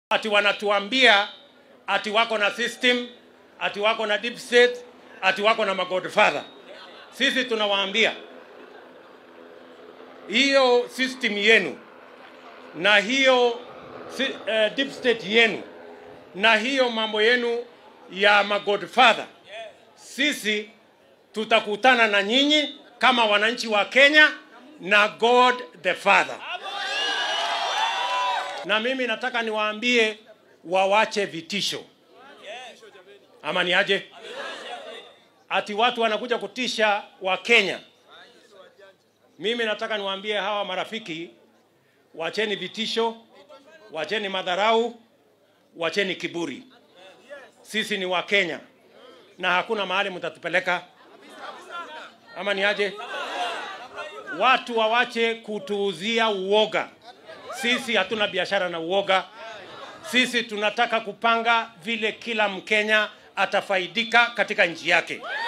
ati wanatuambia ati wako na system, ati wako na deep state, ati wako na magodfather. Sisi tunawaambia hiyo system yenu na hiyo si, uh, deep state yenu na hiyo mambo yenu ya magodfather, sisi tutakutana na nyinyi kama wananchi wa Kenya na God the Father. Na mimi nataka niwaambie wawache vitisho, ama ni aje? Ati watu wanakuja kutisha wa Kenya. Mimi nataka niwaambie hawa marafiki, wacheni vitisho, wacheni madharau, wacheni kiburi. Sisi ni wa Kenya na hakuna mahali mtatupeleka, ama ni aje? Watu wawache kutuuzia uoga. Sisi hatuna biashara na uoga. Sisi tunataka kupanga vile kila Mkenya atafaidika katika nchi yake.